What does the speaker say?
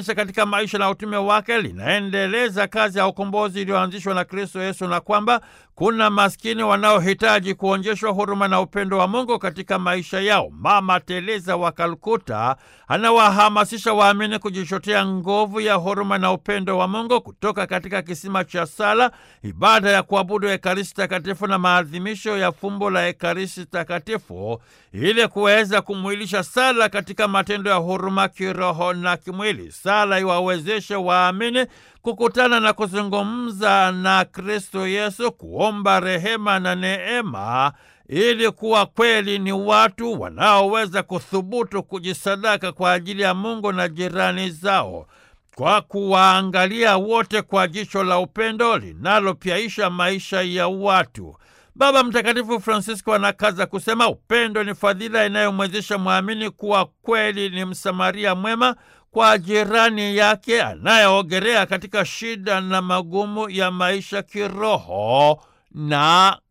kanisa katika maisha na utume wake linaendeleza kazi ya ukombozi iliyoanzishwa na Kristo Yesu na kwamba kuna maskini wanaohitaji kuonyeshwa huruma na upendo wa Mungu katika maisha yao. Mama Teresa wa Kalkuta anawahamasisha waamini kujichotea nguvu ya huruma na upendo wa Mungu kutoka katika kisima cha sala, ibada ya kuabudu Ekaristi Takatifu na maadhimisho ya fumbo la Ekaristi Takatifu ili kuweza kumwilisha sala katika matendo ya huruma kiroho na kimwili. Sala iwawezeshe waamini kukutana na kuzungumza na Kristo Yesu, kuomba rehema na neema ili kuwa kweli ni watu wanaoweza kuthubutu kujisadaka kwa ajili ya Mungu na jirani zao, kwa kuwaangalia wote kwa jicho la upendo linalopyaisha maisha ya watu. Baba Mtakatifu Francisco anakaza kusema upendo ni fadhila inayomwezesha mwamini kuwa kweli ni Msamaria mwema kwa jirani yake anayeogerea katika shida na magumu ya maisha kiroho na